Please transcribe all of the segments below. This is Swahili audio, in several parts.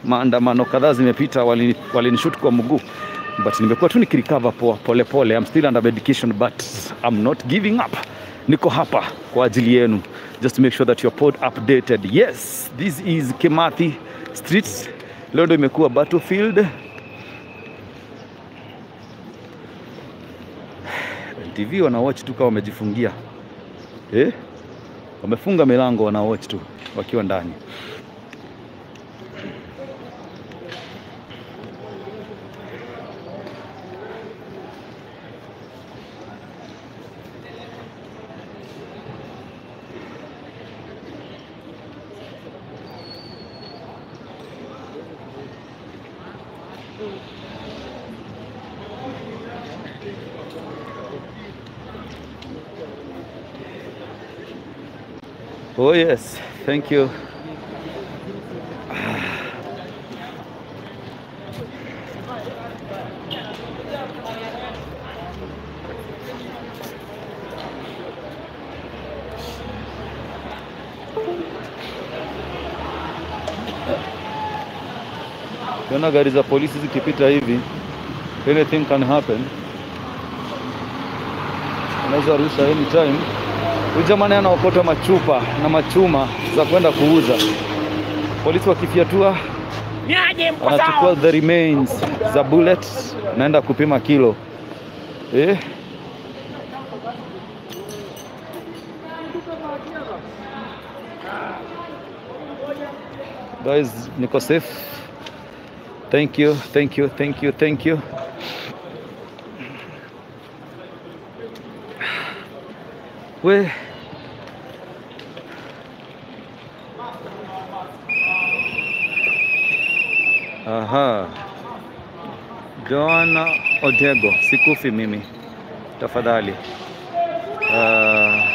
maandamano kadhaa zimepita, walini- walinishoot kwa mguu but nimekuwa tu nikirecover poa pole pole. I'm still under medication but I'm not giving up. Niko hapa kwa ajili yenu just to make sure that you're pod updated. Yes, this is Kimathi Street. Leo ndo imekuwa battlefield. TV wana watch tu kama wamejifungia eh? Wamefunga milango wana watch tu wakiwa ndani. Oh yes, thank you. Ukiona gari za polisi zikipita hivi, anything can happen. Unaweza rusha anytime. Huyu jamani anaokota machupa na machuma za kwenda kuuza. Polisi wakifyatua, Niaje mko anachukua sawa? the remains za bullet, naenda kupima kilo eh. Guys, niko safe. Thank you, thank you, thank you, thank you. We Aha. Joana Odego, sikufi mimi. Tafadhali. Ah,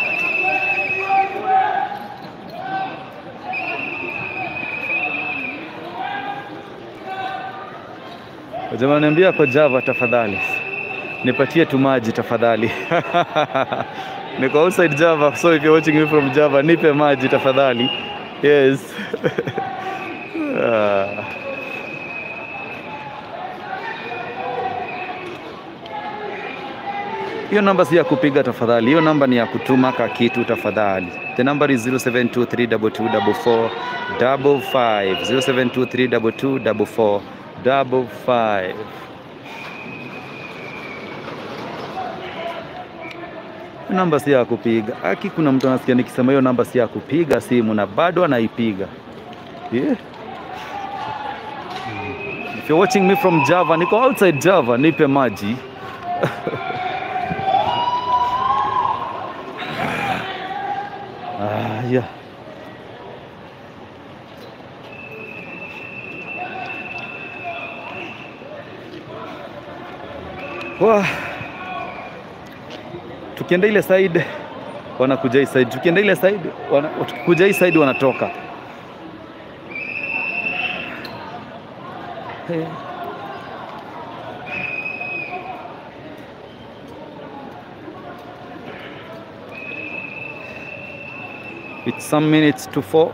Jamaa niambia kwa Java tafadhali. Nipatie tu maji tafadhali. Niko outside Java, so if you're watching me from Java, nipe maji tafadhali. Yes. Ah. Hiyo namba si ya kupiga tafadhali, hiyo namba ni ya kutuma ka kitu tafadhali. The number is 0723224455 0723224455. Hiyo namba si ya kupiga. Aki, kuna mtu anasikia nikisema hiyo namba si ya kupiga simu na bado anaipiga. Yeah. If you're watching me from Java, niko outside Java, nipe maji. Ah, yeah. Wah. Tukienda ile side wanakuja hii side, tukienda ile side wana, tukikuja hii side wanatoka. Hey. It's some minutes to four.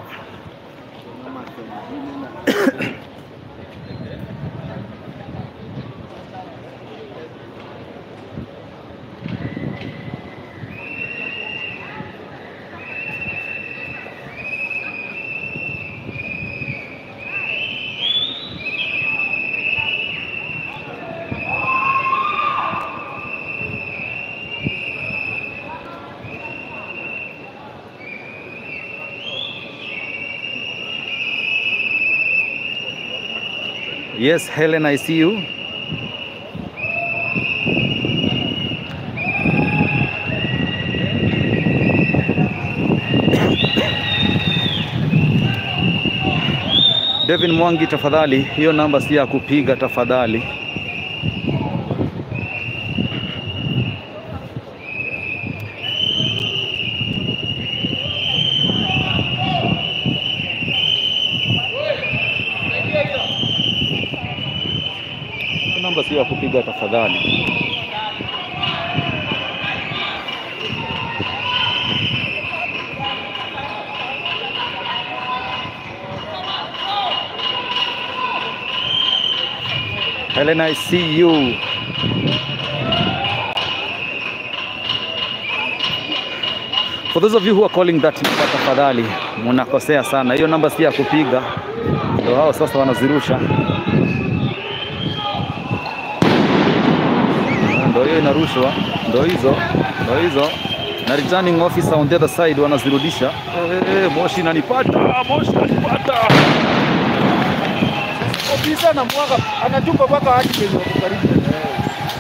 Yes, Helen, I see you. Devin Mwangi, tafadhali, hiyo namba si ya kupiga tafadhali. Hiyo namba si ya kupiga tafadhali. Helen, I see you. For those of you who are calling that number, tafadhali mnakosea sana. Hiyo namba si ya kupiga, ndio hao sasa wanazirusha. Ndio hiyo inarushwa, ndio hizo, ndio hizo na returning officer on the other side wanazirudisha. Eh, moshi inanipata, moshi inanipata. Ofisa na mwaka anatupa mpaka hadi kwenye wako karibu na yeye.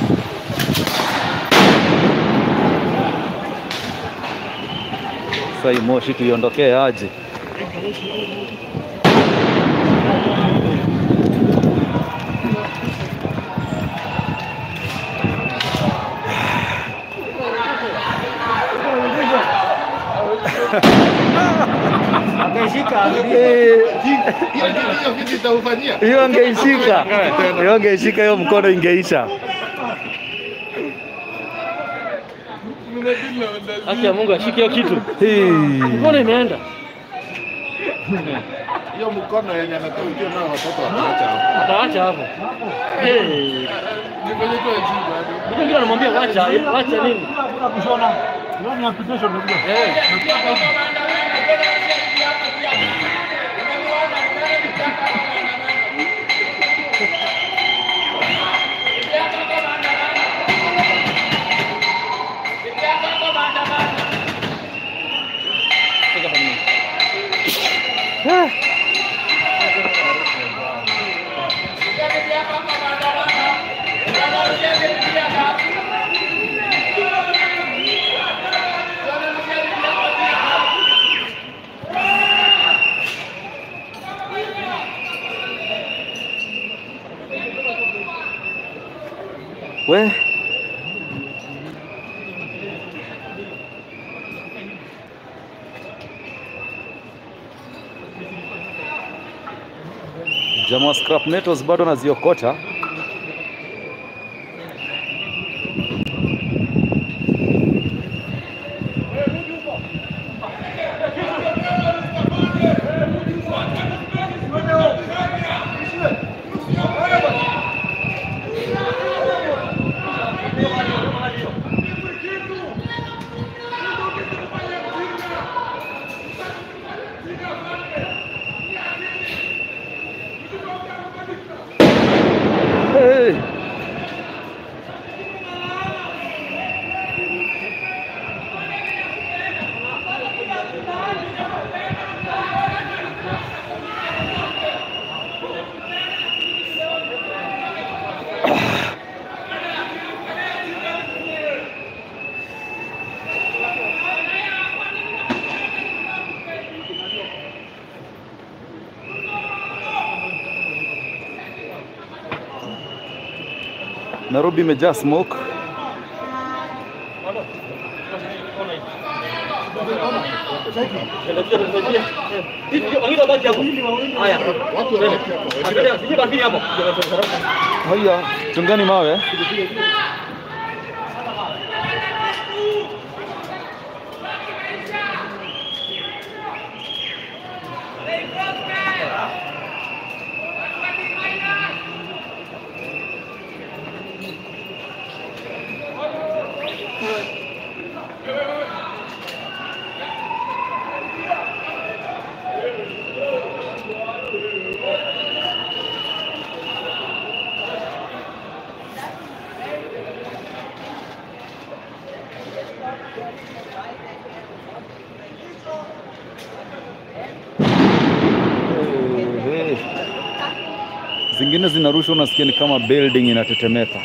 Sasa hii moshi tuiondokee aje? Akaishika Eh, hiyo vitu itaufanyia. Hiyo angeishika, hiyo angeishika, hiyo mkono ingeisha. Haki ya Mungu ashike hiyo kitu. Hii. Mbona imeenda? Hiyo mkono yenye anataukia nao watoto wataacha hapo. Ataacha hapo. Eh. Nifanye tu ajibu bado. Mtu mwingine anamwambia wacha, wacha nini? Eh. We jamaa wa scrap metals bado anaziokota. Hey. Nairobi imejaa smoke. Wengine baki hapo. Haya. Watu wanabaki hapo. Angalia, sije baki hapo. Haya, chungani mawe. Hey, hey. Zingine zinarushwa unasikia ni kama building inatetemeka.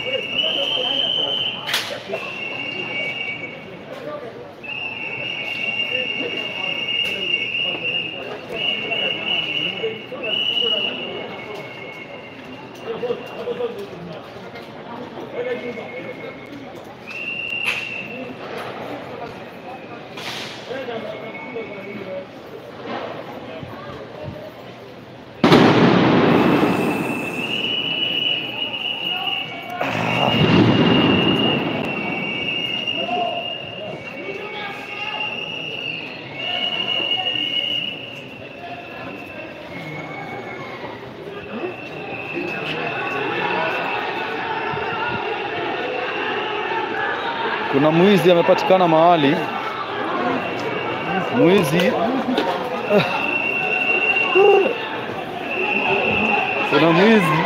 Kuna mwizi amepatikana mahali, mwizi kuna mwizi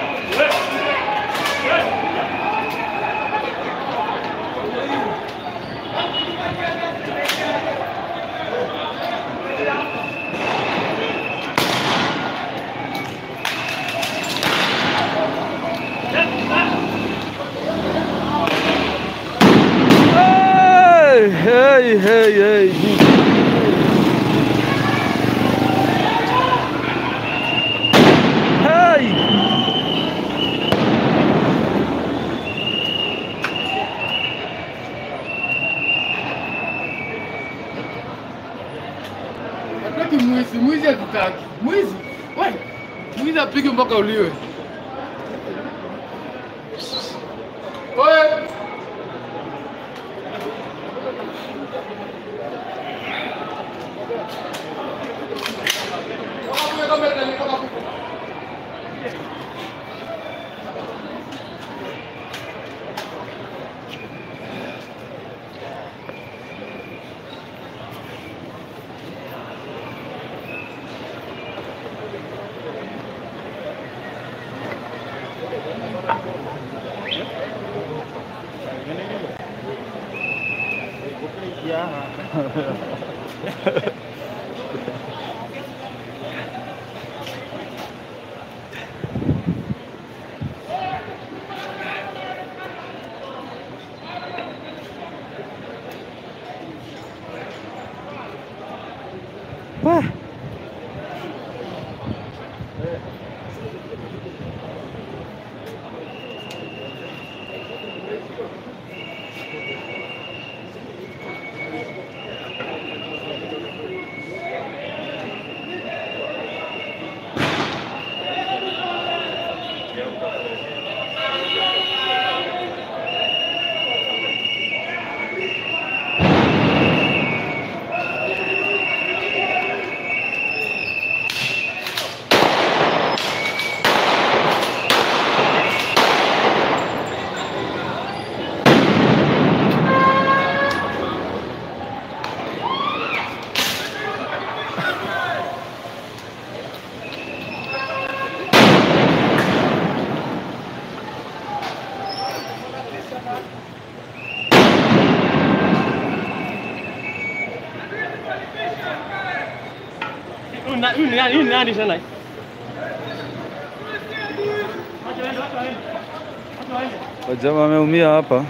Hey, hey, hey, hey. Hey! Hataki mwizi, mwizi hatutaki. Mwizi, wewe. Mwizi apige mpaka uliwe. Oye. Wah. Huyu na- huyu ni nani? Huyu ni nani tena? Wajama ameumia hapa.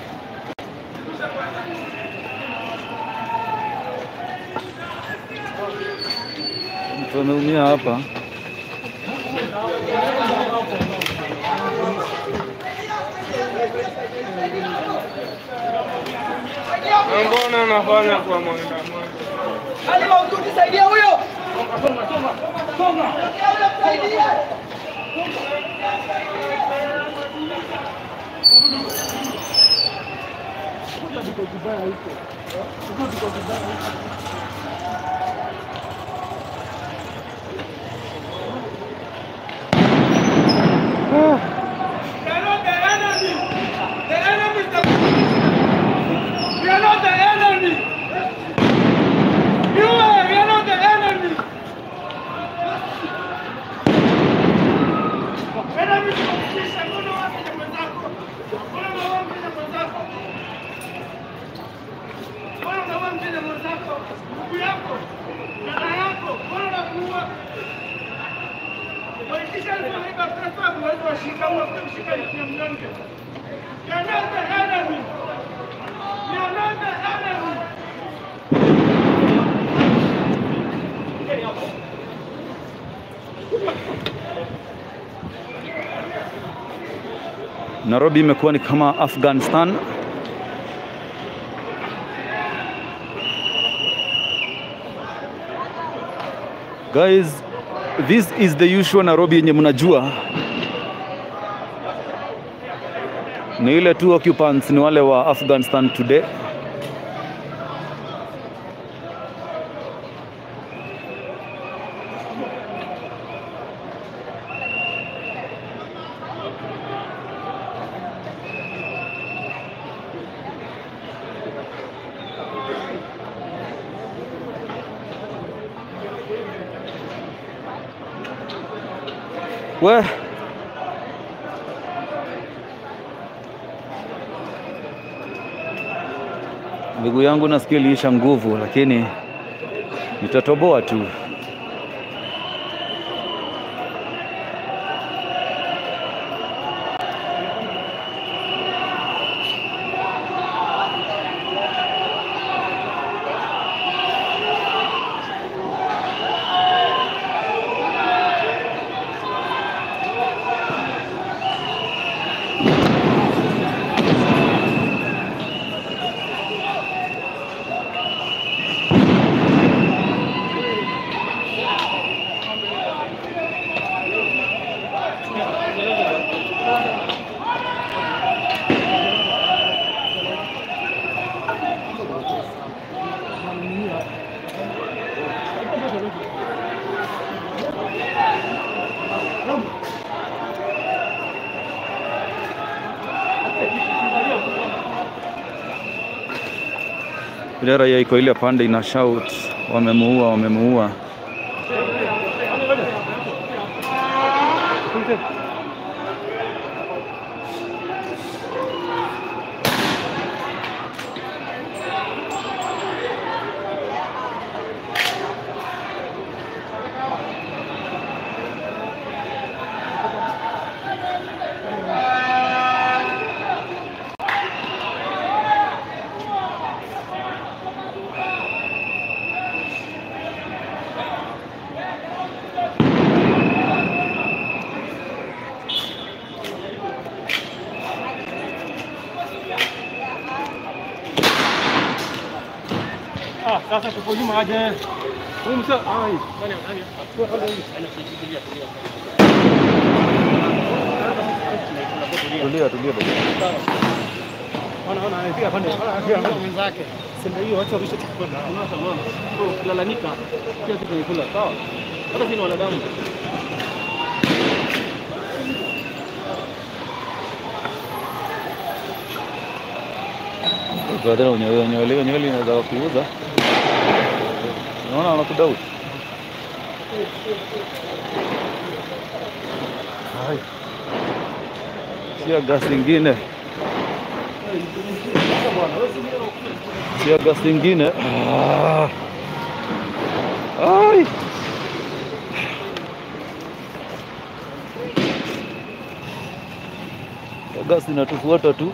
Mtu ameumia hapa. Mbona anafanya kwa maandamano? Nairobi imekuwa ni kama Afghanistan. Guys, this is the usual Nairobi yenye mnajua. Ni ile tu occupants ni wale wa Afghanistan today. We miguu yangu nasikia iliisha nguvu, lakini nitatoboa tu. Ile raia iko ile pande ina shout, wamemuua, wamemuua. Ah, sasa tuko nyuma aje. Huyu msa ai. Nani nani? Kwa kwanza huyu anashikilia tulia. Tulia, tulia baba. Ona ona anapiga pande. Ona mwenzake. Sema hiyo watu wamesha chukua. Unaona mama. Kwa kulalamika pia kitu ni kula. Sawa. Hata sisi ni wanadamu. Badala unyolewe nyolewe nywele inaweza kuuza. Unaona wanakudau. Hai. Sia gas ingine. Sia gas ingine. Ah. Ai. Sia gas inatufuata tu.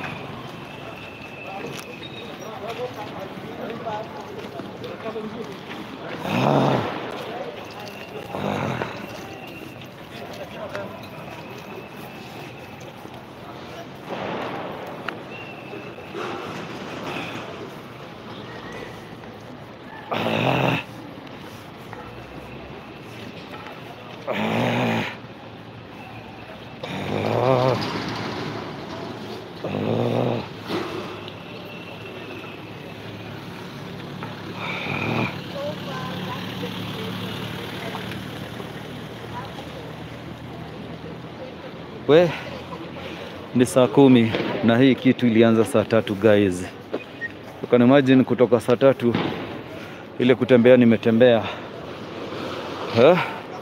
We, ni saa kumi na hii kitu ilianza saa tatu guys. You can imagine kutoka saa tatu ile kutembea nimetembea. Huh?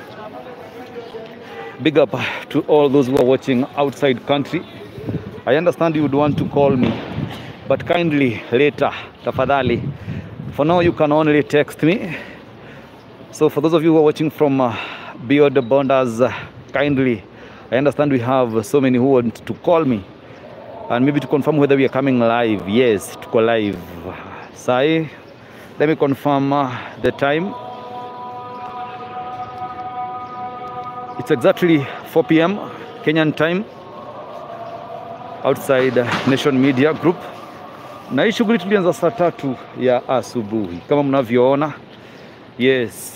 Big up to all those who are watching outside country. I understand you would want to call me, but kindly later, tafadhali. For now you can only text me. So for those of you who are watching from uh, beyond the borders, uh, kindly, I understand we have so many who want to call me and maybe to confirm whether we are coming live. Yes, to go live. Sai, let me confirm uh, the time. It's exactly 4 p.m. Kenyan time outside uh, Nation Media Group. Na hii shughuli tulianza saa tatu ya asubuhi kama mnavyoona. Yes.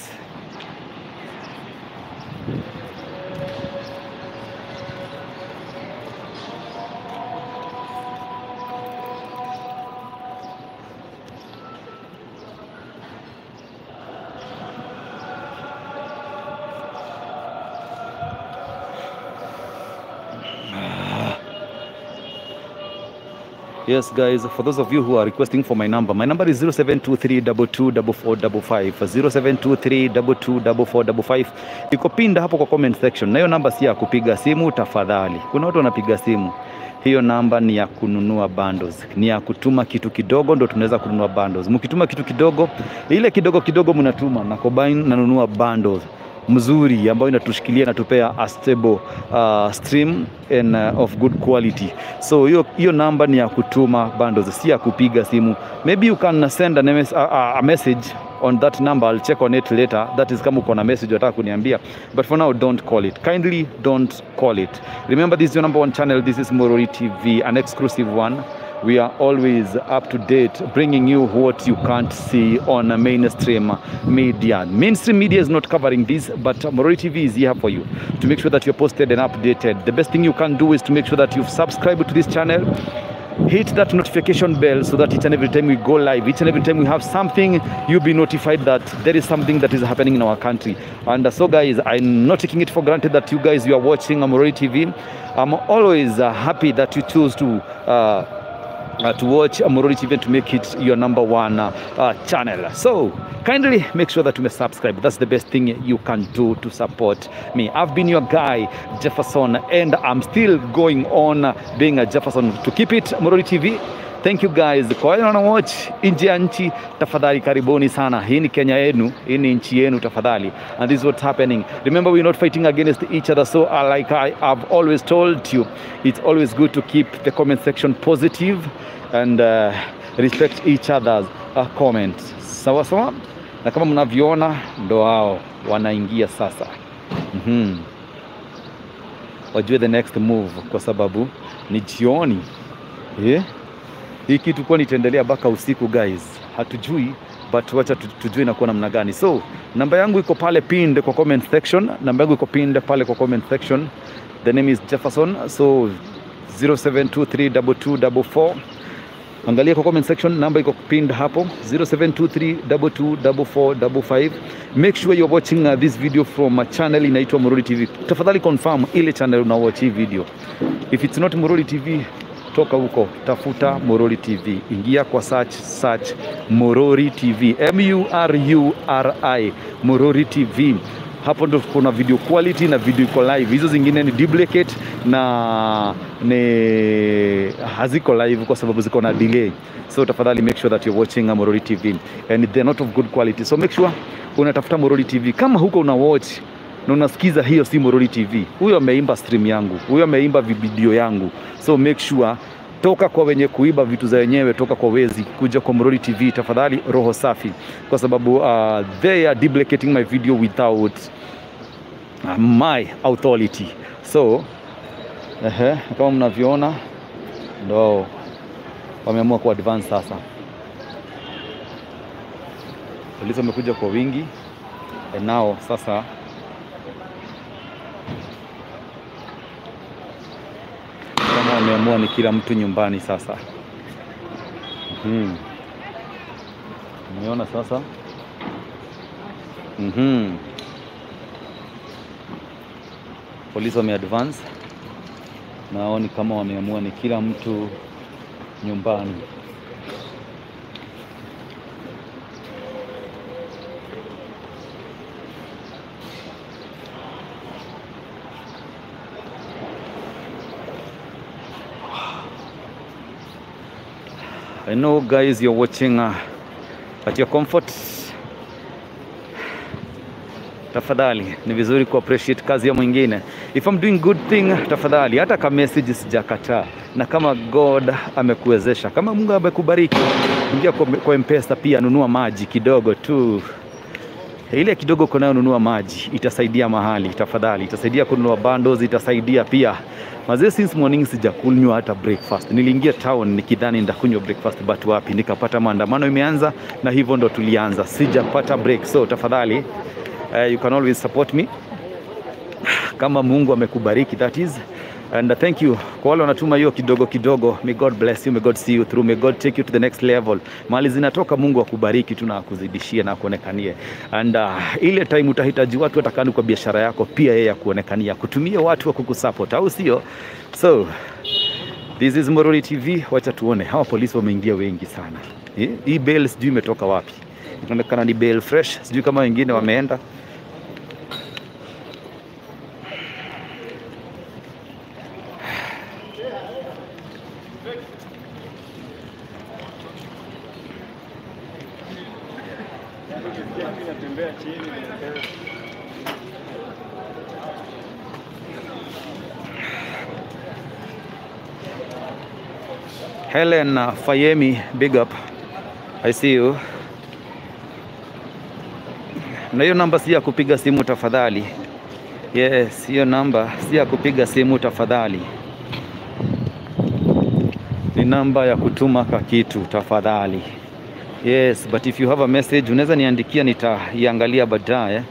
Yes, guys, for those of you who are requesting for my number, my number is 0723224455 0723224455. Iko pinda hapo kwa comment section, na hiyo namba si ya kupiga simu tafadhali. Kuna watu wanapiga simu, hiyo namba ni ya kununua bundles, ni ya kutuma kitu kidogo, ndo tunaweza kununua bundles. Mkituma kitu kidogo, ile kidogo kidogo mnatuma na combine nanunua bundles mzuri ambayo inatushikilia inatupea a stable uh, stream and, uh, of good quality so hiyo hiyo namba ni ya kutuma bundles si ya kupiga simu maybe you can send a, mes- a, a, a message on that number I'll check on it later that is kama uko na message unataka kuniambia but for now don't call it kindly don't call it remember this is your number one channel this is Morori TV an exclusive one we are always up to date bringing you what you can't see on a mainstream media mainstream media is not covering this but Morori TV is here for you to make sure that you're posted and updated the best thing you can do is to make sure that you've subscribed to this channel hit that notification bell so that each and every time we go live each and every time we have something you'll be notified that there is something that is happening in our country and uh, so guys i'm not taking it for granted that you guys you are watching Amoroi TV i'm always uh, happy that you choose to uh, uh, to watch Amorori TV and to make it your number one uh, uh, channel. So kindly make sure that you may subscribe. That's the best thing you can do to support me. I've been your guy Jefferson, and I'm still going on being a Jefferson. To keep it Amorori TV. Thank you guys. Kwa wale wana watch nje ya nchi, tafadhali karibuni sana. Hii ni Kenya yenu, hii ni nchi yenu tafadhali. And this is what's happening. Remember we're not fighting against each other. So uh, like I have always told you, it's always good to keep the comment section positive and uh, respect each other's uh, comments. Sawa sawa? Na kama mnavyoona ndo hao wanaingia sasa. Mhm. Wajue the next move kwa sababu ni jioni. Eh? hii kitu kuwa nitaendelea mpaka usiku guys, hatujui but wacha tu- tujue inakuwa namna gani. So namba yangu iko pale pinned kwa comment section, namba yangu iko pinned pale kwa comment section. The name is Jefferson, so 07232244 Angalia kwa comment section, namba iko pinned hapo 0723224455. Make sure you're watching uh, this video from a channel inaitwa Morori TV. Tafadhali confirm ile channel una watch hii video. If it's not Morori TV, toka huko tafuta Morori TV, ingia kwa search search Morori TV, M U R U R I Morori TV. Hapo ndo kuna video quality na video iko live. Hizo zingine ni duplicate na ni haziko live kwa sababu ziko na delay. So tafadhali make sure that you're watching uh, Morori TV and they're not of good quality. So make sure unatafuta Morori TV. Kama huko una watch na unasikiza hiyo si Morori TV, huyo ameimba stream yangu, huyo ameimba video yangu. So make sure toka kwa wenye kuiba vitu za wenyewe, toka kwa wezi, kuja kwa Morori TV tafadhali, roho safi, kwa sababu uh, they are duplicating my video without uh, my authority. So ehe, kama mnavyoona ndo wameamua ku advance sasa. Polisi wamekuja kwa wingi and now sasa kama wameamua ni kila mtu nyumbani sasa. Mhm. Umeona sasa? Mhm. Polisi wame advance na hao ni kama wameamua ni kila mtu nyumbani. I know guys you're watching uh, at your comfort. Tafadhali ni vizuri ku appreciate kazi ya mwingine. If I'm doing good thing, tafadhali hata kama message sijakataa, na kama God amekuwezesha, kama Mungu amekubariki, ingia kwa, kwa M-Pesa pia, nunua maji kidogo tu ile kidogo uko nayo nunua maji, itasaidia mahali, tafadhali, itasaidia kununua bundles, itasaidia pia mazee. Since morning sijakunywa hata breakfast. Niliingia town nikidhani ndakunywa breakfast, but wapi, nikapata maandamano imeanza, na hivyo ndo tulianza, sijapata break. So tafadhali, uh, you can always support me kama Mungu amekubariki that is and uh, thank you kwa wale wanatuma hiyo kidogo kidogo. May God bless you, may God see you through, may God take you to the next level. Mali zinatoka, Mungu akubariki tu na akuzidishie na akuonekanie. And uh, ile time utahitaji watu watakani kwa biashara yako, pia yeye akuonekania, kutumia watu wa kukusupport, au sio? So This is Morori TV. Wacha tuone hawa polisi wameingia wengi sana. Eh, Hii bail sijui imetoka wapi. Inaonekana ni bail fresh, sijui kama wengine wameenda. Helen uh, Fayemi, big up. I see you. Na hiyo namba si ya kupiga simu tafadhali. Yes, hiyo namba si ya kupiga simu tafadhali. Ni namba ya kutuma ka kitu tafadhali. Yes, but if you have a message unaweza niandikia, nitaiangalia baadaye.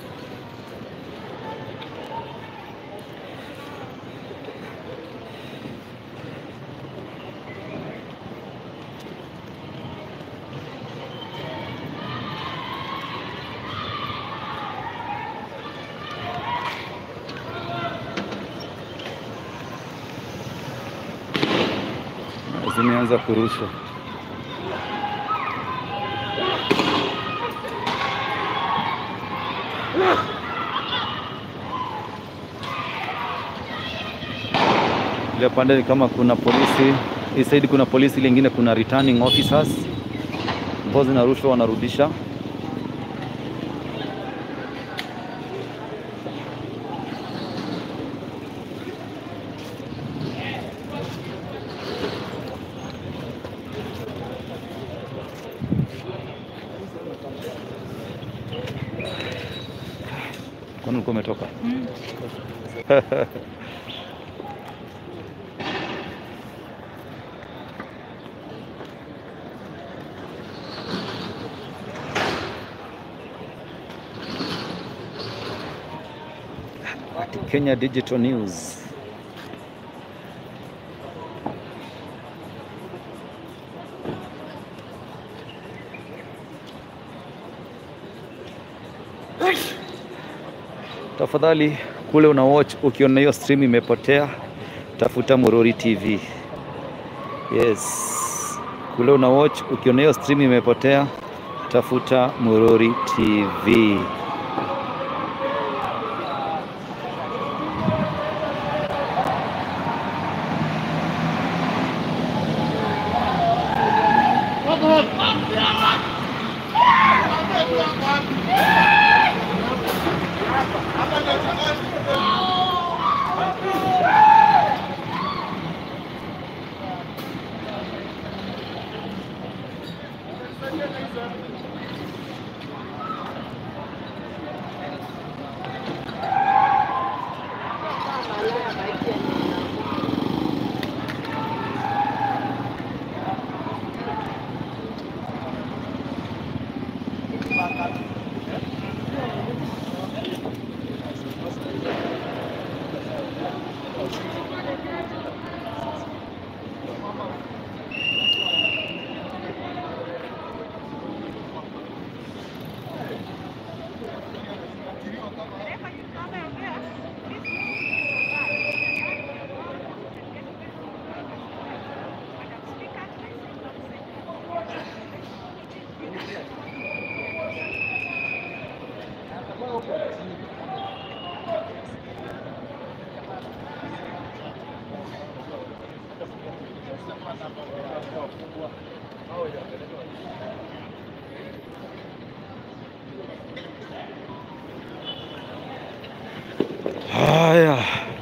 Zimeanza kurushwa. Ile pande ni kama kuna polisi, hii side kuna polisi, ile ingine kuna returning officers ambao zinarushwa wanarudisha. Kwani ulikuwa umetoka? Kenya Digital News. Tafadhali kule una watch, ukiona hiyo stream imepotea, tafuta Morori TV. Yes, kule una watch, ukiona hiyo stream imepotea, tafuta Morori TV. Haya,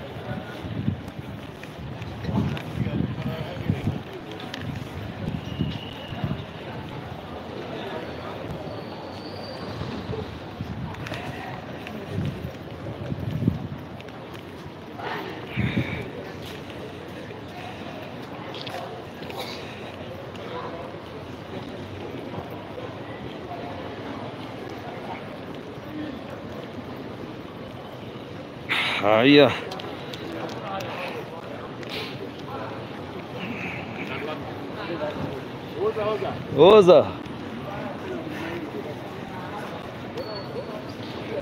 haya. Oza.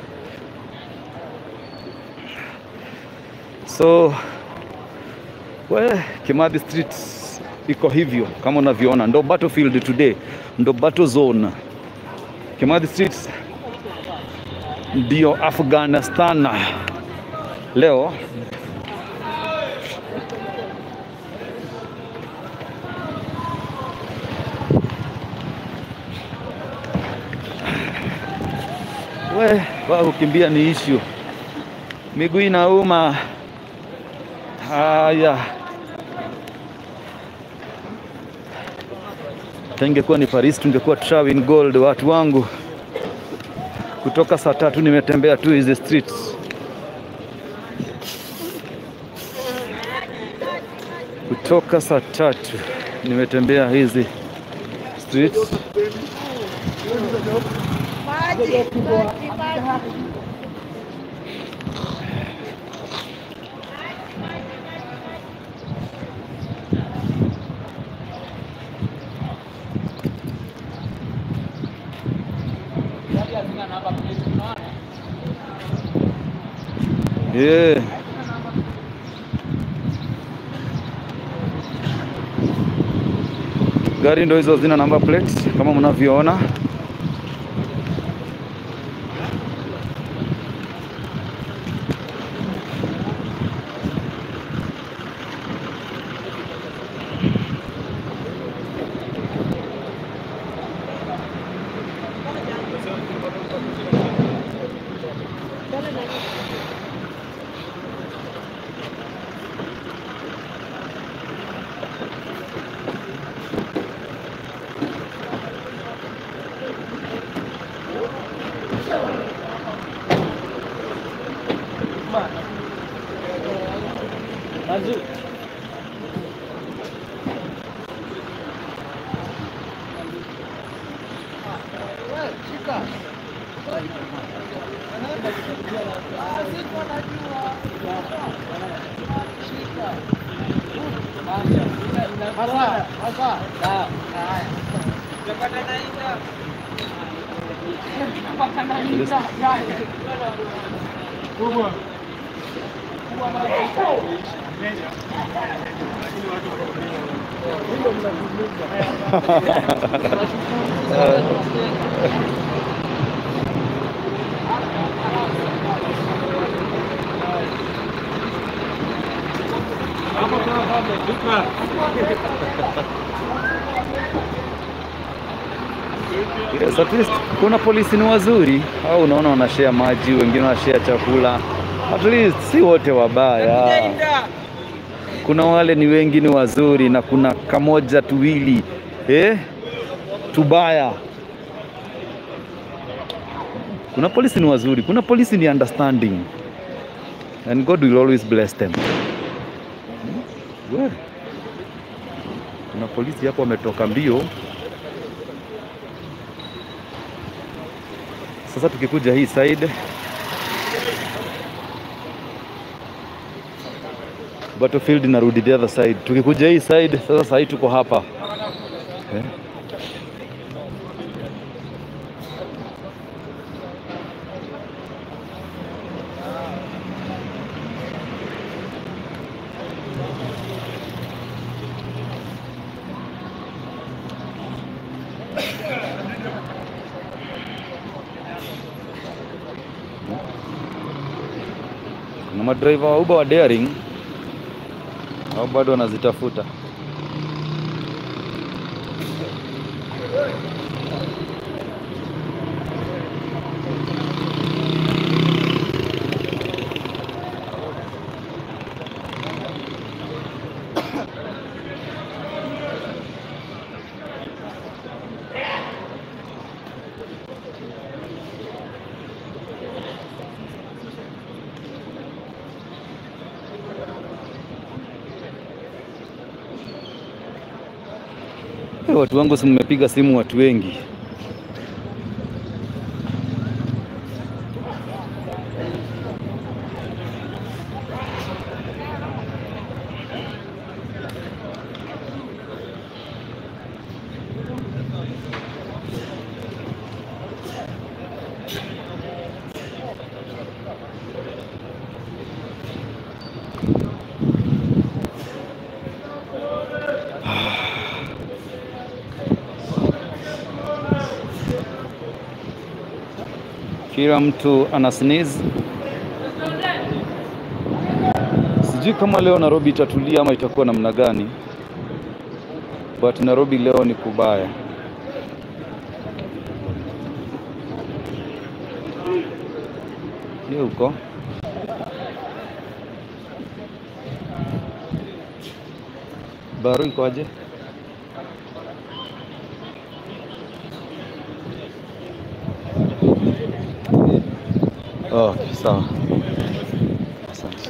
So We, Kimathi Street iko hivyo kama unavyoona, ndo battlefield today, ndo battle zone. Kimathi Street ndio Afghanistan leo. We, kwa kukimbia ni issue, miguu inauma. Haya, hata ingekuwa ni Paris tungekuwa Trawin Gold. Watu wangu, kutoka saa tatu nimetembea tu hizi streets, kutoka saa tatu nimetembea hizi streets. Yeah. Gari ndo hizo zina number plate kama mnavyoona. Yes, at least kuna polisi ni wazuri, au unaona wanashare maji, wengine wanashare chakula. At least si wote wabaya. Kuna wale ni wengi ni wazuri na kuna kamoja tuwili eh, tubaya. Kuna polisi ni wazuri, kuna polisi ni understanding and God will always bless them. We, kuna polisi hapo wametoka mbio. Sasa tukikuja hii side battlefield inarudi the other side. Tukikuja hii side sasa, sahii tuko hapa eh. Kuna madriver wa Uber wa daring au bado wanazitafuta. Eh, Watu wangu si mmepiga simu watu wengi. kila mtu ana sneeze. Sijui kama leo Nairobi itatulia ama itakuwa namna gani, but Nairobi leo ni kubaya. Ni huko Baru iko aje? Oh, sawa. Asante.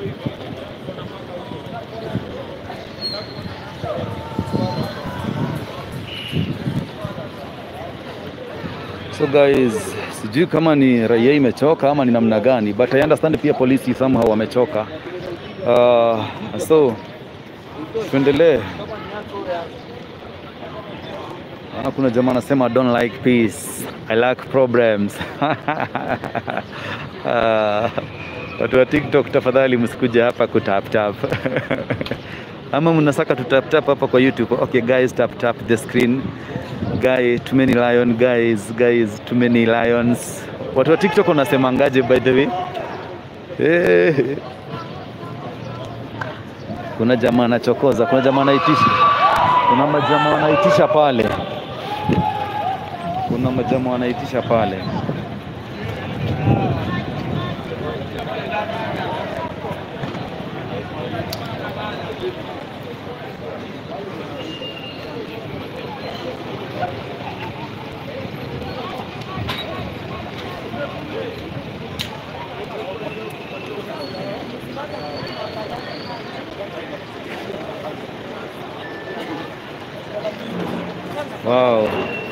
So guys, sijui kama ni raia imechoka ama ni namna gani, but I understand pia polisi somehow wamechoka. Uh, so tuendelee. Ah, kuna jamaa anasema I don't like peace, I like problems. Ah, Watu wa TikTok tafadhali msikuja hapa kutap tap. Ama mnasaka tutap tap hapa kwa YouTube. Okay guys, tap tap the screen. Guy, too many lion guys, guys, too many lions. Watu wa TikTok wanasemangaje by the way? Eh. Kuna jamaa anachokoza, kuna jamaa anaitisha, kuna majamaa wanaitisha pale, kuna majamaa wanaitisha pale. Wow.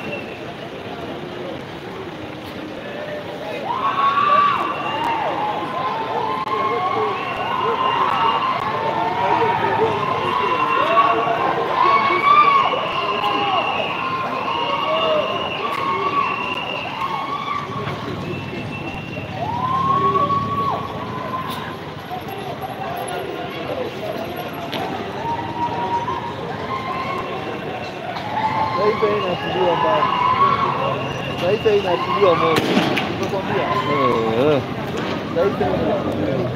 Sasa inatiliwa mbali. Sasa inatiliwa moto. Nilikwambia. Eh, eh. Sasa inatiliwa.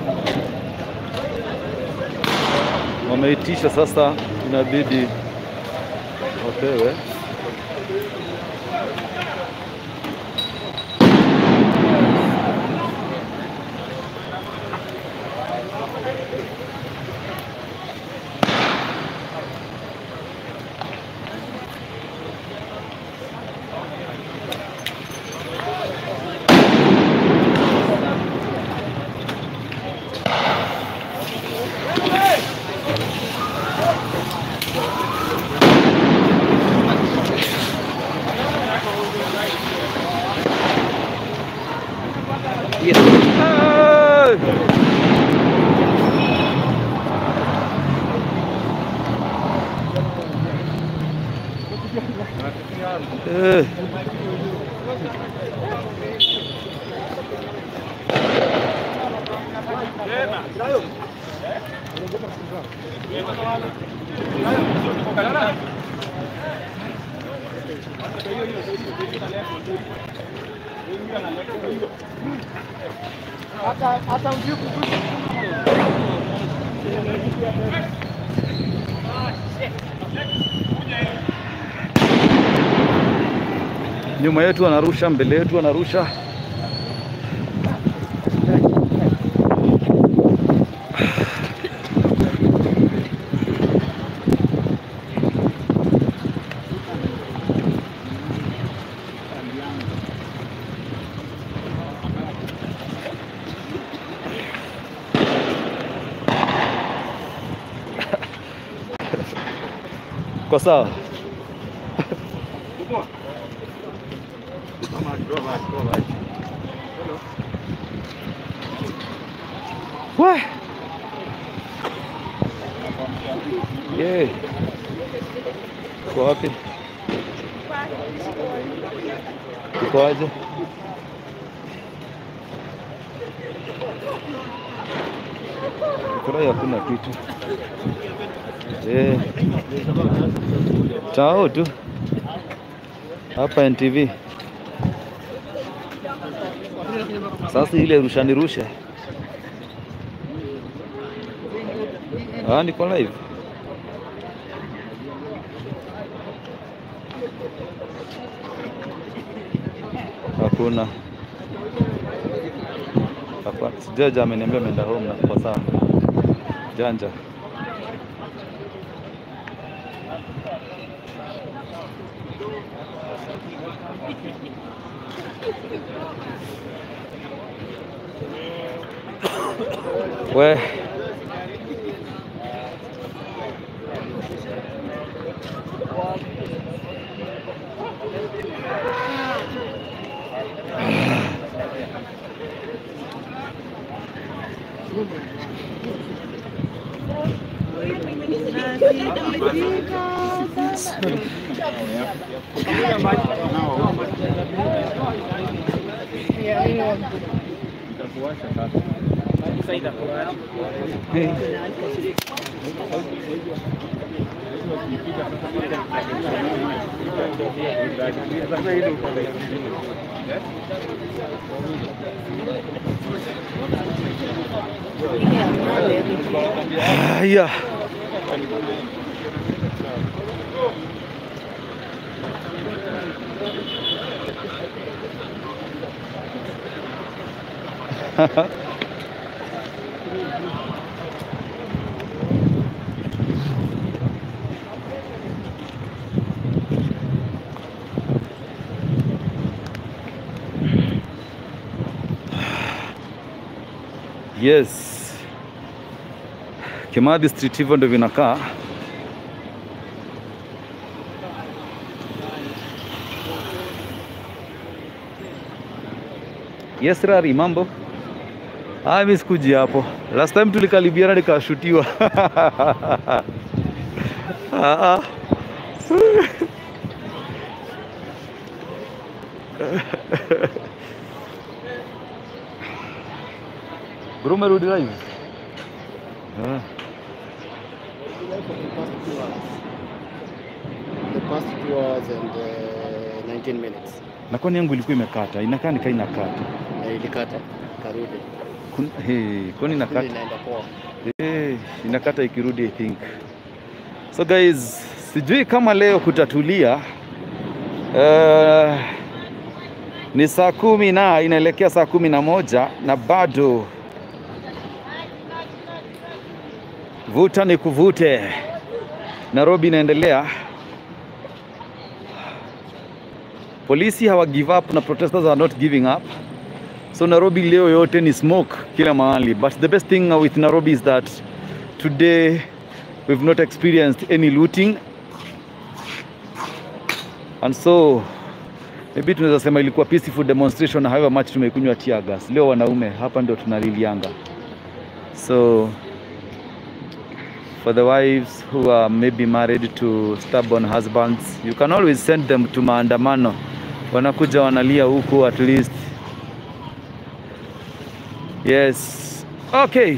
Wameitisha sasa, inabidi wapewe. Yes. Ah! Eh. Hata hata mjui kuhusu Nyuma yetu anarusha, mbele yetu anarusha. Kwa sawa. Wah. Ye. Uko wapi? Uko aje? Furahi hakuna kitu. Eh. Chao tu. Hapa NTV. Sasa ile rusha ni rushe. Ah, niko live. Hakuna. Hapa sijaja ameniambia ameenda home na kwa sawa. Janja. We haya. Yes. Kimathi Street hivyo ndio vinakaa. Yes, Rari, mambo? Ah, mimi sikuji hapo. Last time tulikaribiana nikashutiwa. ah, ah. Bro, umerudi live? Ah. The past two hours and uh, 19 minutes. Na kwani yangu ilikuwa imekata, inakaa nikaa inakata. Na ilikata karudi. Kun, hey, kwani Kile inakata? inaenda poa. Eh, inakata ikirudi I think. So guys, sijui kama leo kutatulia. Uh, ni saa kumi na inaelekea saa kumi na moja na bado vuta ni kuvute. Nairobi inaendelea. Polisi hawa give up na protesters are not giving up. So Nairobi leo yote ni smoke kila mahali. But the best thing with Nairobi is that today we've not experienced any looting. And so maybe tunaweza sema ilikuwa peaceful demonstration however much tumekunywa tear gas. Leo wanaume hapa ndio tunalilianga. So for the wives who are maybe married to stubborn husbands, you can always send them to maandamano. Wanakuja wanalia huku at least Yes. Okay.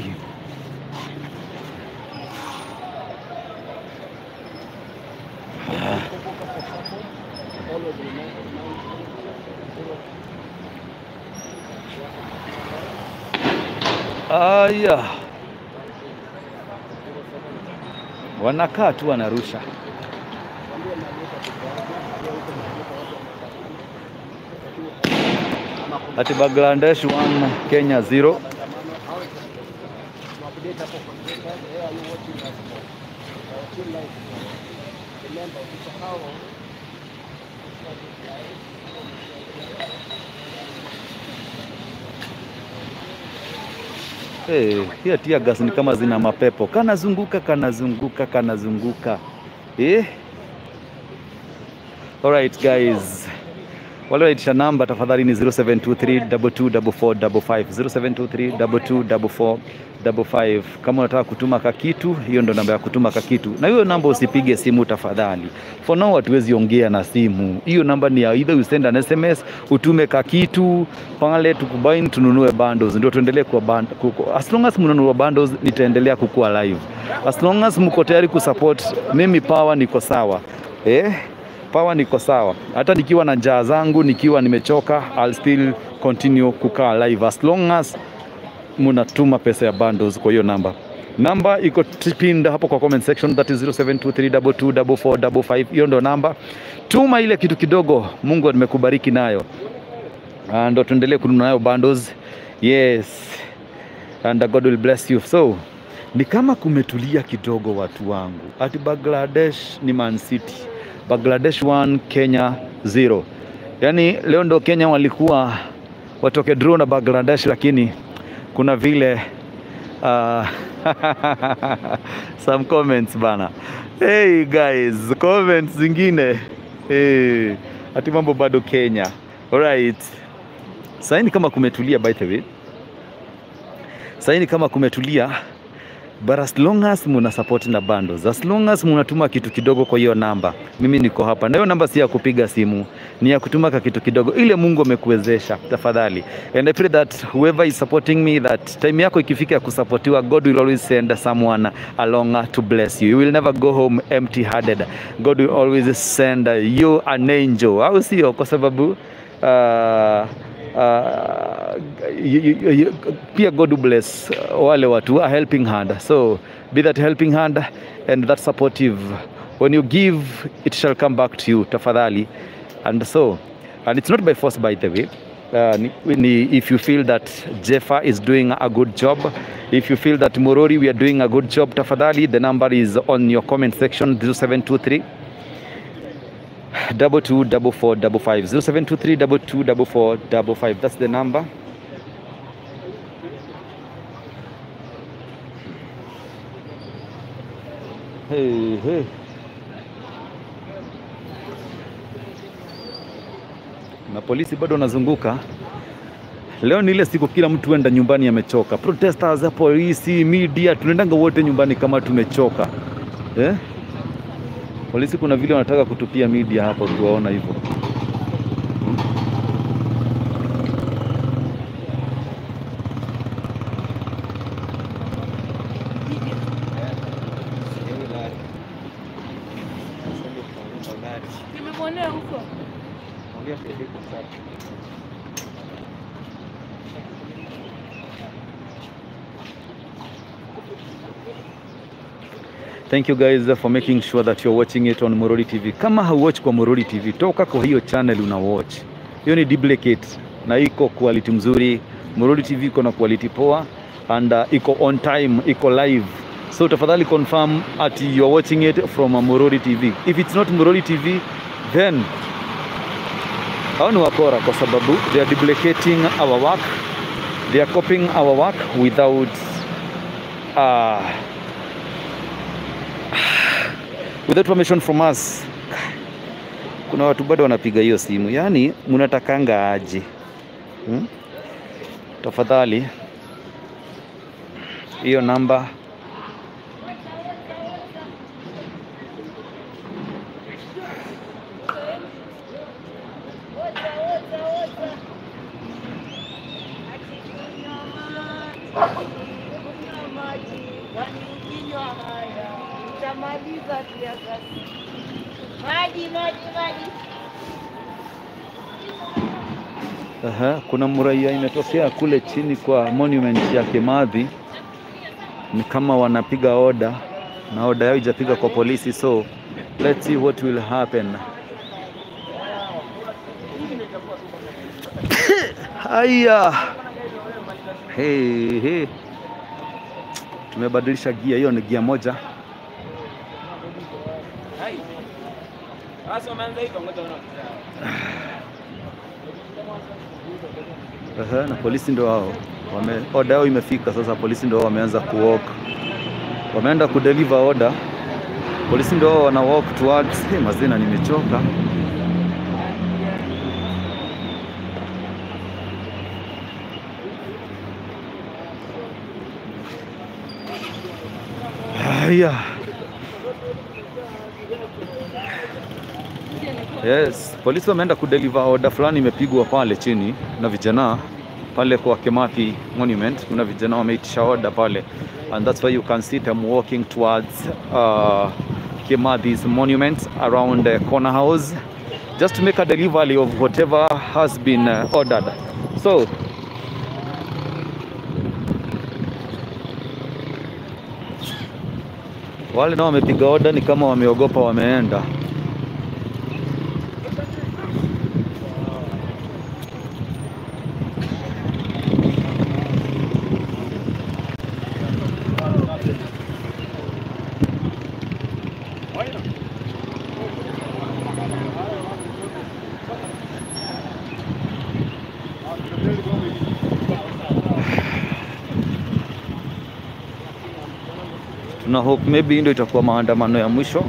Aya. Wanakaa tu wanarusha. Ati Bangladesh 1 Kenya 0. Hey, hiya tear gas ni kama zina mapepo, kanazunguka kanazunguka kanazunguka eh? Alright guys, wale waitisha namba tafadhali ni 0723224455 0723224455. Kama unataka kutuma kakitu, hiyo ndo namba ya kutuma kakitu, na hiyo namba usipige simu tafadhali. For now hatuwezi ongea na simu. Hiyo namba ni ya either you send an SMS, utume kakitu pale, tukubaini tununue bundles, ndio tuendelee kwa band, kuku. As long as mnunua bundles, nitaendelea kukua live. As long as mko tayari kusupport mimi, power niko sawa eh? power niko sawa, hata nikiwa na njaa zangu, nikiwa nimechoka, I'll still continue kukaa live as long as munatuma pesa ya bundles kwa hiyo namba. Namba iko pinned hapo kwa comment section, that is 0723224455. Hiyo ndo namba. Tuma ile kitu kidogo Mungu amekubariki nayo, Ah, ndo tuendelee kununua nayo bundles. Yes, and God will bless you. So ni kama kumetulia kidogo, watu wangu. Ati Bangladesh ni Man City, Bangladesh 1 Kenya 0. Yaani leo ndo Kenya walikuwa watoke draw na Bangladesh, lakini kuna vile uh, some comments bana. Hey guys, comments zingine hey, ati mambo bado Kenya. Alright. Sasa ni kama kumetulia by the way. Sasa ni kama kumetulia but as long as muna support na bundles, as long as munatuma kitu kidogo kwa hiyo namba, mimi niko hapa. Na hiyo namba si ya kupiga simu, ni ya kutuma ka kitu kidogo, ile Mungu amekuwezesha. Tafadhali, and I pray that whoever is supporting me, that time yako ikifika ya kusapotiwa, God will always send someone along to bless you. You will never go home empty handed. God will always send you an angel, au sio? Kwa sababu uh, uh, you, you, you, pia God will bless uh, wale watu a helping hand so be that helping hand and that supportive when you give it shall come back to you tafadhali and so and it's not by force by the way uh, ni, ni, if you feel that Jeffa is doing a good job if you feel that Morori we are doing a good job tafadhali the number is on your comment section 0723 double two double four double five zero seven two three double two double four double five. That's the number. Hey, hey. Na polisi bado wanazunguka. Leo ni ile siku kila mtu enda nyumbani amechoka. Protesters, polisi, media, tunaendanga wote nyumbani kama tumechoka eh? Polisi kuna vile wanataka kutupia media hapa, ukiwaona hivyo. Nimemwonea huko. Thank you guys for making sure that you're watching it on Morori TV. Kama hauwatch kwa Morori TV, toka kwa hiyo channel una watch. Hiyo ni duplicate na iko quality mzuri. Morori TV iko na quality poa and uh, iko on time, iko live. So tafadhali confirm at you're watching it from uh, Morori TV. If it's not Morori TV, then hao ni wakora kwa sababu they are duplicating our work. They are copying our work without uh, without permission from us. Kuna watu bado wanapiga hiyo simu, yaani mnatakanga aje hmm? Tafadhali hiyo namba Utamaliza pia sasa. Maji, maji, maji. Aha, kuna mraia imetokea kule chini kwa monument ya Kimathi, ni kama wanapiga oda na oda yao ijapiga kwa polisi, so let's see what will happen. Haya, hey, hey. Tumebadilisha gia, hiyo ni gia moja. Aha, na polisi ndo wao wame, oda yao imefika sasa. Polisi ndo wao wameanza kuwalk, wameenda kudeliver order. Polisi ndo wao wana walk towards. Hey, mazina nimechoka. Haya. Yes, polisi wameenda kudeliver order fulani imepigwa pale chini na vijana pale kwa Kimathi Monument. Kuna vijana wameitisha order pale and that's why you can see them walking towards uh, Kimathis monuments around uh, Corner House just to make a delivery of whatever has been uh, ordered. So wale nao wamepiga order ni kama wameogopa wameenda. Tuna hope maybe hii ndio itakuwa maandamano ya mwisho.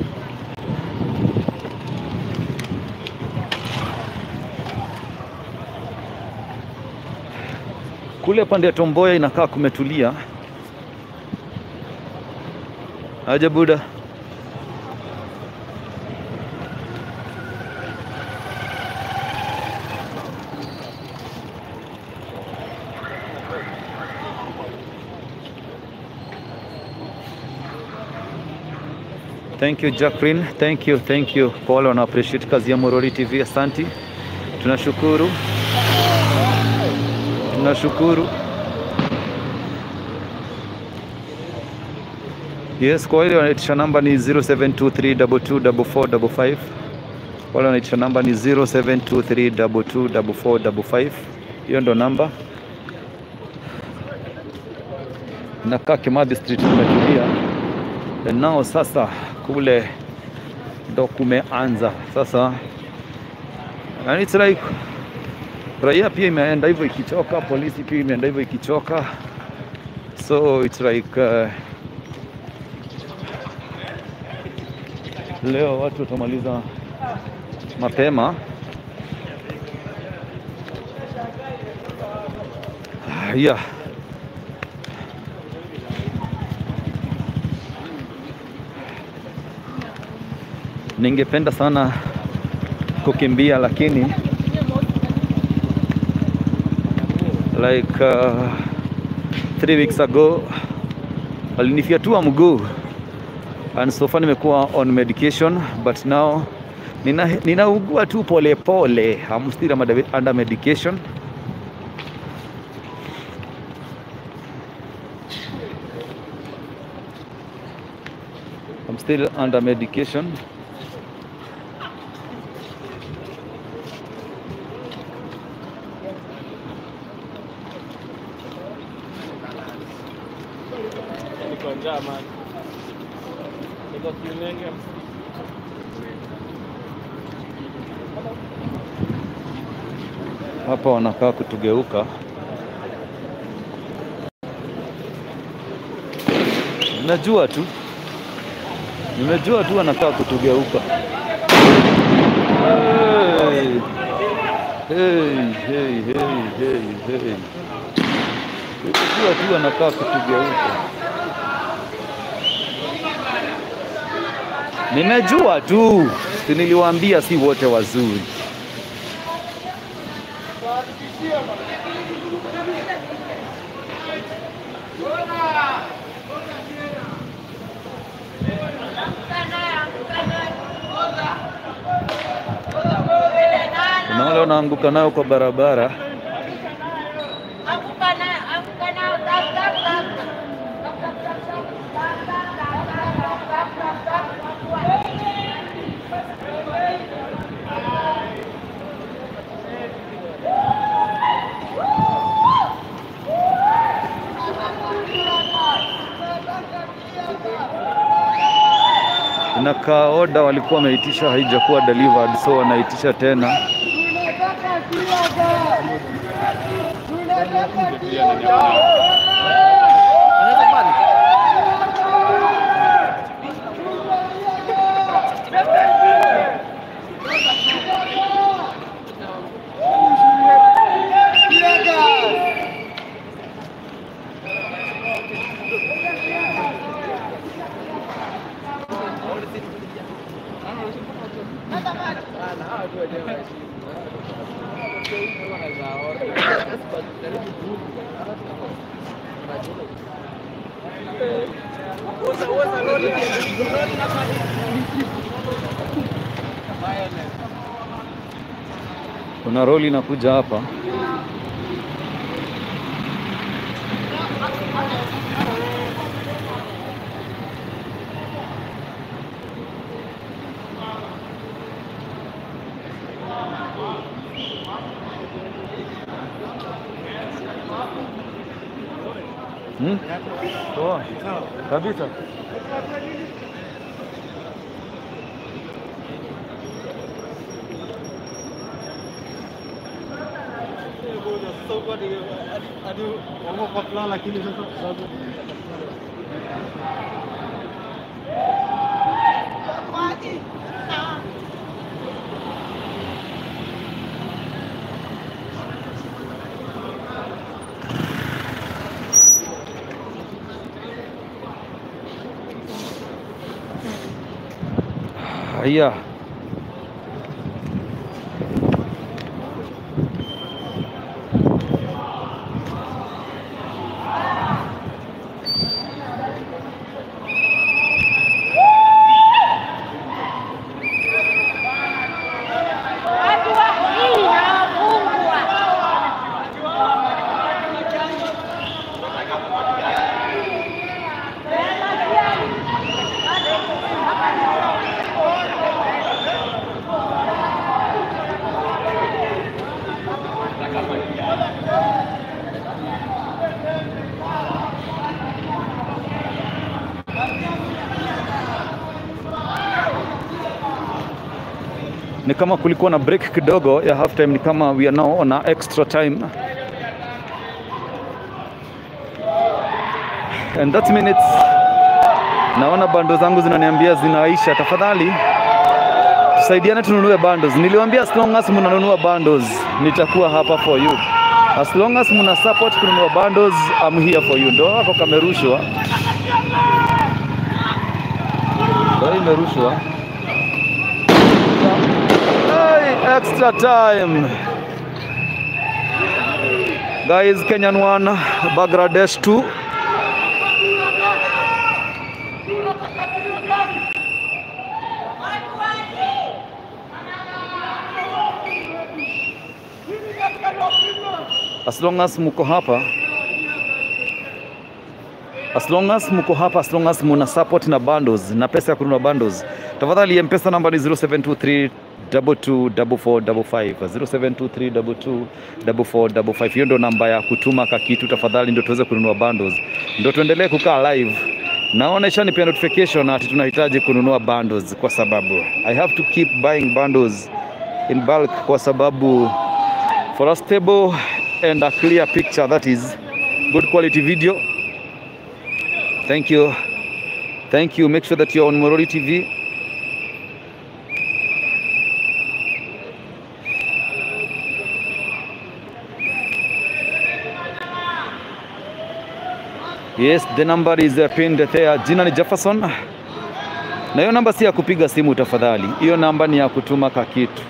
Kule pande ya Tomboya inakaa kumetulia. Aje Buda. Thank you Jacqueline, thank you, thank you kwa wale wana appreciate kazi ya Morori TV, asanti, tunashukuru, tunashukuru. Yes, kwa wale wanaitisha namba ni 0723224455 wale wanaitisha namba ni 0723224455 hiyo ndo namba. Nakaa Kimathi Street tumetulia nao sasa kule ndo kumeanza sasa, and it's like raia pia imeenda hivyo ikichoka, polisi pia imeenda hivyo ikichoka, so it's like uh, leo watu watamaliza mapema. Ah, yeah. Ningependa sana kukimbia lakini like uh, three weeks ago walinifyatua mguu and so far nimekuwa on medication but now nina ninaugua tu pole pole. I'm still under medication. I'm still under medication. Niko njaa man. Niko kiunenge. Hapa wanakaa kutugeuka. Najua tu, nimejua tu wanakaa kutugeuka. Hey. Hey, hey, hey, hey, hey. Nimejua tu wanakaa kutugeuka. Nimejua tu, si niliwaambia si wote wazuri. Kuna wale wanaanguka nayo kwa barabara. Anguka nayo, anguka nayo, tap, tap, tap. Inakaa oda walikuwa wameitisha haijakuwa delivered, so wanaitisha tena. Kuna roli inakuja hapa. Hmm? Poa. Kabisa. Haya. Watu wa hii hawafungwa. Ni kama kulikuwa na break kidogo ya half time, ni kama we are now on a extra time. And that minutes naona bando zangu zinaniambia zinaisha. Tafadhali tusaidiane tununue bundles. Niliwaambia as long as mnanunua bundles nitakuwa hapa for you. As long as mna support kununua bundles I'm here for you. Ndio hapo kamerushwa. Ndio imerushwa. Hey, extra time. Guys, Kenyan 1, Bangladesh 2. As long as muko hapa As long as mko hapa, as long as muna support na bundles na pesa ya kununua bundles, tafadhali mpesa namba ni 0723 224455 0723 224455. Hiyo ndo namba ya kutuma ka kitu, tafadhali ndio tuweze kununua bundles, ndio tuendelee kukaa live. Naona ishanipea notification ati tunahitaji kununua bundles, kwa sababu I have to keep buying bundles in bulk, kwa sababu for a stable and a clear picture that is good quality video Thank you. Thank you. Make sure that you're on Morori TV. Yes, the number is uh, pinned there. Jina ni Jefferson. Na hiyo namba si ya kupiga simu tafadhali. Hiyo namba ni ya kutuma kakitu.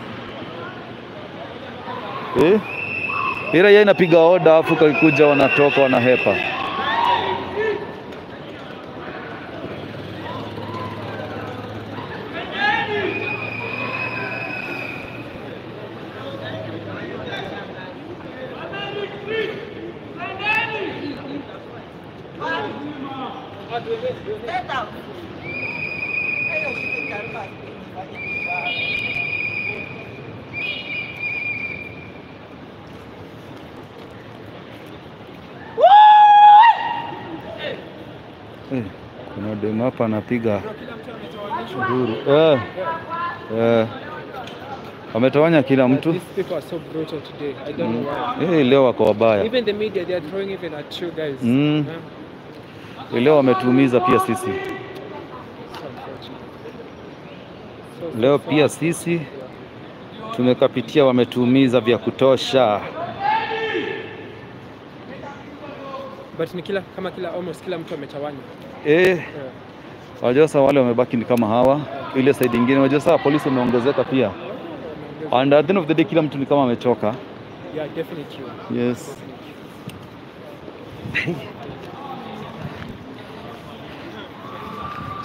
Eh? Ila yeye inapiga oda afu kakikuja wanatoka wanahepa. Eh, kuna demu hapa anapiga nduru. Eh, eh, wametawanya kila mtu. These people are so brutal today. I don't know why. Eh, leo wako wabaya. Even the media, they are throwing even at you guys. Mm. Huh? Leo wametuumiza pia sisi. So unfortunate. So, so Leo far, pia sisi tumekapitia, wametuumiza vya kutosha. But ni kila kama kila almost kila mtu ametawanywa. Eh, Yeah. wajua sasa wale wamebaki ni kama hawa, ile side ingine. Wajua sasa polisi wameongezeka pia, and at the end of the day kila mtu ni kama amechoka. Yeah, definitely. Yes.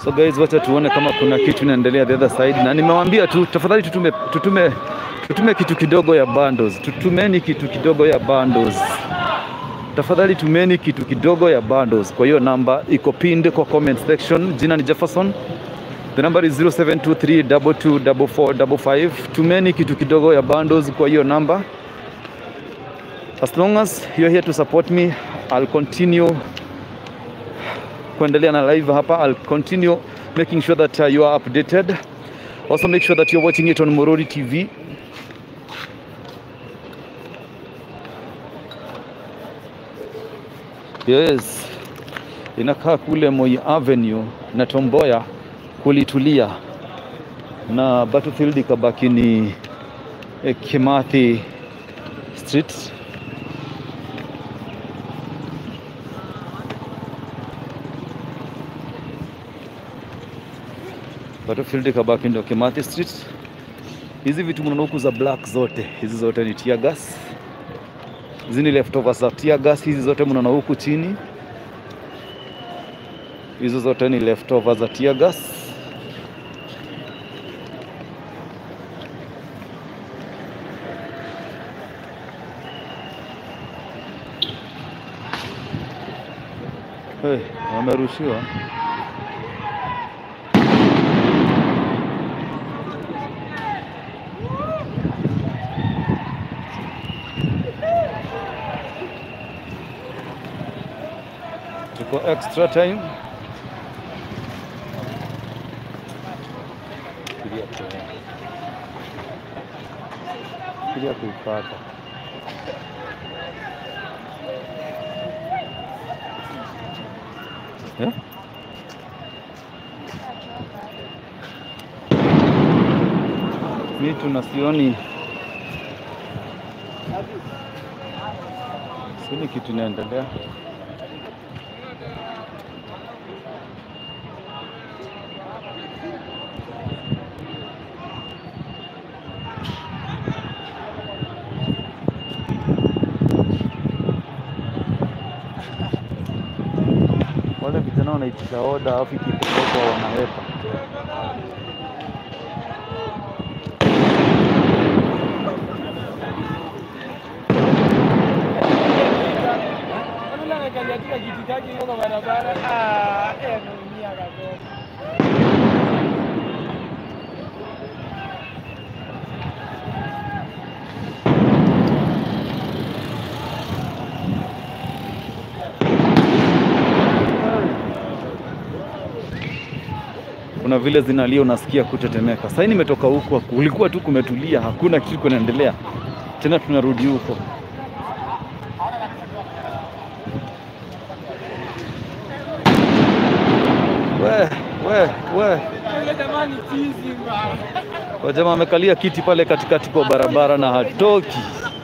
So guys, wacha tuone kama kuna kitu inaendelea the other side, na nimewaambia tu tafadhali tutume, tutume, tutume kitu kidogo ya bundles, tutumeni kitu kidogo ya bundles tafadhali tumeni kitu kidogo ya bundles. Kwa hiyo namba iko pinned kwa comment section. Jina ni Jefferson, the number is 0723224455. Tumeni kitu kidogo ya bundles kwa hiyo namba. As long as you're here to support me, I'll continue kuendelea na live hapa. I'll continue making sure that uh, you are updated. Also make sure that you're watching it on Morori TV. Yes, inakaa kule Moi Avenue na Tomboya kulitulia na Battlefield ikabaki ni eh, Kimathi Street. Battlefield ikabaki ndio Kimathi Street. Hizi vitu mnaona huku za black zote, hizi zote ni tear gas. Hizi ni leftovers za tear gas, hizi zote mnaona huku chini. Hizo zote ni leftovers za tear gas. Hey, wamerushiwa. Tuko extra time. Fikiria tu. Fikiria kuipata. Eh? Mi tuna sioni sioni kitu inaendelea. wale vijana wanaitisha oda alafu ikipelekwa wanawepa. Yule anakalia kila kitu chake yuko kwa barabara. Ah, eh, anaumia kabisa. Kuna vile zinalia unasikia kutetemeka. Sasa nimetoka huko, kulikuwa tu kumetulia, hakuna kitu kinaendelea. Tena tunarudi huko. We, we, we. Yule jamani chizi mbaya. Kwa jamaa amekalia kiti pale katikati kwa barabara na hatoki.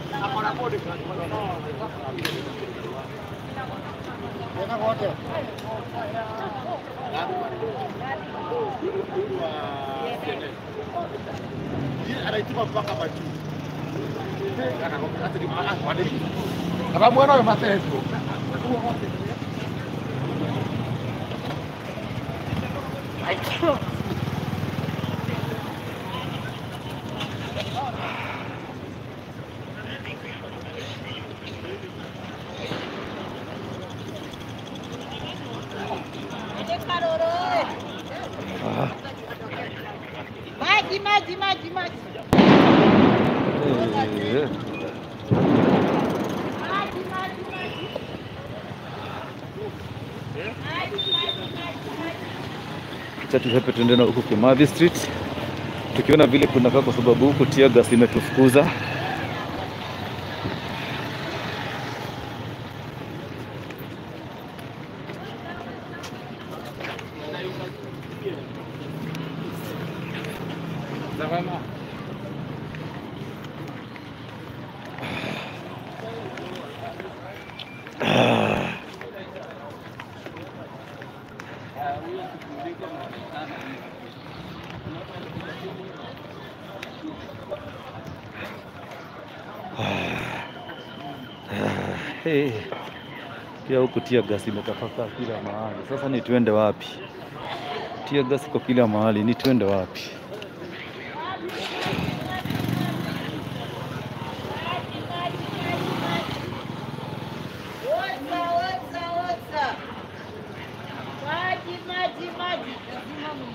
akamwona we mateso Maji, maji, maji, maji. Eh, Maji, maji, maji. Acha tuhepe tuende na huku Kimathi Street tukiona vile kunakaa, kwa sababu huku tear gas imetufukuza. Hey. Pia huku tear gas imetapakaa kila mahali. Sasa ni tuende wapi? Tia gas iko kila mahali, ni twende wapi? Oza, oza, oza. Maji, maji, maji. Lazima mu-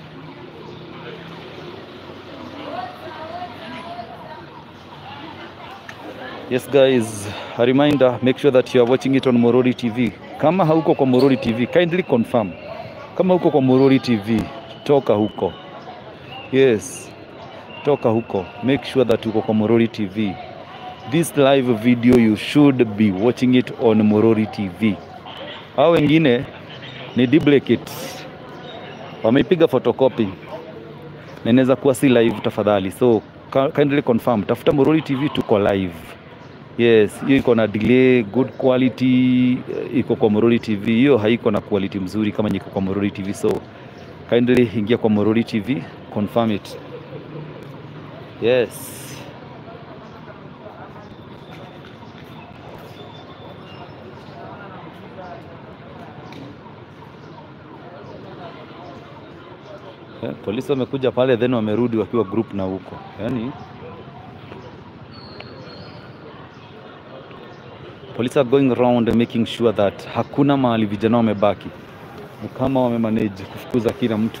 Yes guys, a reminder, make sure that you are watching it on Morori TV. Kama hauko kwa Morori TV, kindly confirm. Kama huko kwa Morori TV, toka huko. Yes, toka huko. Make sure that uko kwa Morori TV. This live video you should be watching it on Morori TV. Hao wengine ni duplicates. Wameipiga photocopy na inaweza kuwa si live tafadhali. So ka- kindly confirm, tafuta Morori TV tuko live. Yes, hiyo iko na delay, good quality, eh, iko kwa Morori TV. Hiyo haiko na quality mzuri kama iko kwa Morori TV. So kindly ingia kwa Morori TV, confirm it. Yes. Eh, polisi wamekuja pale then wamerudi wakiwa group na huko, yaani police are going around making sure that hakuna mahali vijana wamebaki, ni kama wamemanage kufukuza kila mtu.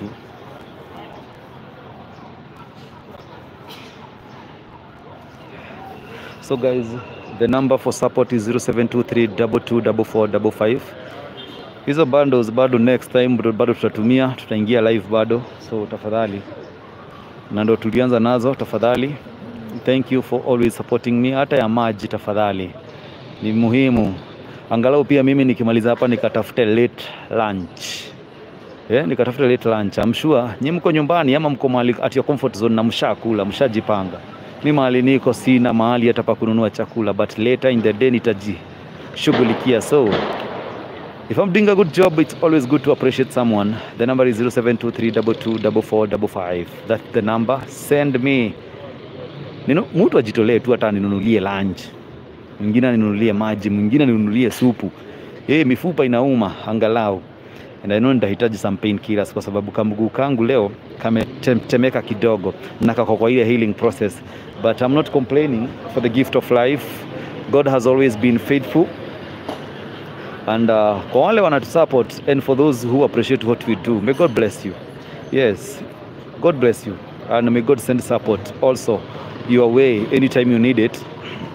So guys, the number for support is 0723224455. Hizo bundles bado next time bado bado tutatumia, tutaingia live bado, so tafadhali, na ndo tulianza nazo, tafadhali. Thank you for always supporting me. Hata ya maji tafadhali, ni muhimu. Angalau pia mimi nikimaliza hapa nikatafute late lunch. Yeah, nikatafute late lunch. I'm sure nyi mko nyumbani ama mko mahali at your comfort zone na mshakula, mshajipanga. Mi mahali niko sina mahali hata pa kununua chakula, but later in the day nitajishughulikia. So if I'm doing a good job, it's always good to appreciate someone. The number is 0723224455. That's the number. Send me Nino, mtu ajitolee tu hata aninunulie lunch, mwingine aninunulie maji, mwingine aninunulie supu. Yeye mifupa inauma angalau, and I know nitahitaji some pain killers kwa sababu kamguu kangu leo kametemeka kidogo na kako kwa ile healing process, but I'm not complaining for the gift of life. God has always been faithful and uh, kwa wale wanatusupport and for those who appreciate what we do, may God bless you. Yes, God bless you and may God send support also your way anytime you need it.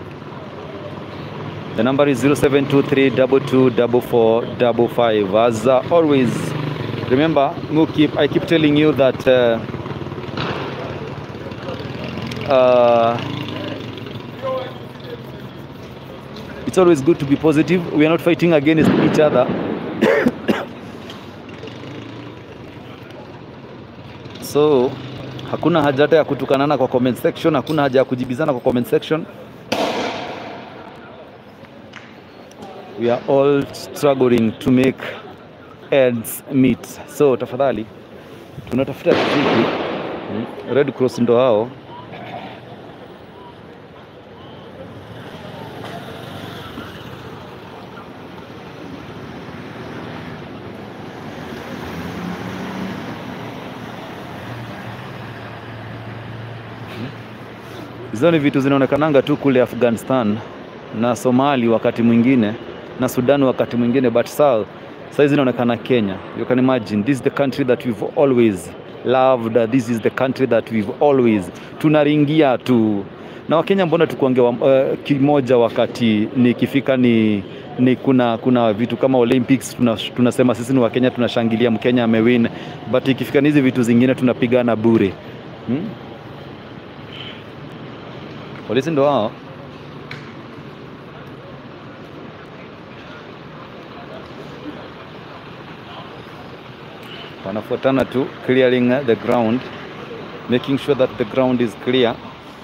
The number is 0723224455. As uh, always, remember, you keep, I keep telling you that uh, uh, it's always good to be positive. We are not fighting against each other. so hakuna haja hata ya kutukanana kwa comment section, hakuna haja ya kujibizana kwa comment section. We are all struggling to make ends meet. So tafadhali tunatafuta riziki. Mm, Red Cross ndo hao. Hizo ni vitu zinaonekananga tu kule Afghanistan na Somali wakati mwingine na Sudan wakati mwingine, but saa saa hizi inaonekana Kenya. You can imagine this is the country that we've always loved. This is the country that we've always tunaringia tu na Wakenya, mbona tukuongea uh, kimoja wakati nikifika ni ni kuna kuna vitu kama Olympics tuna, tunasema sisi ni Wakenya tunashangilia Mkenya amewin, but ikifika ni hizi vitu zingine tunapigana bure hmm? Polisi ndo hao. Wanafuatana tu clearing the ground, making sure that the ground is clear.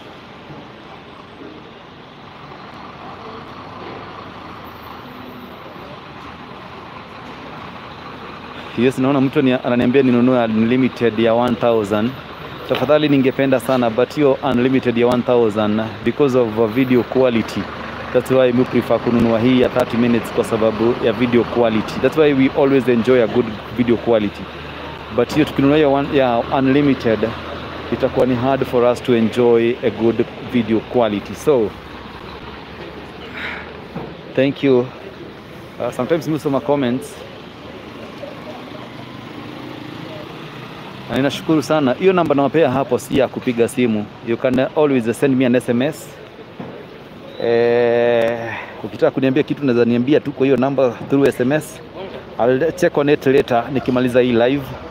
Yes, naona mtu ni- ananiambia ninunue unlimited ya 1000 tafadhali ningependa sana but hiyo unlimited ya 1000 because of uh, video quality that's why we prefer kununua hii ya 30 minutes kwa sababu ya video quality that's why we always enjoy a good video quality but hiyo tukinunua hiyo one- ya unlimited itakuwa ni hard for us to enjoy a good video quality so thank you uh, sometimes mi husoma comments na ninashukuru sana hiyo namba nawapea hapo si ya kupiga simu you can always send me an sms eh, ukitaka kuniambia kitu naweza niambia tu kwa hiyo namba through sms I'll check on it later nikimaliza hii live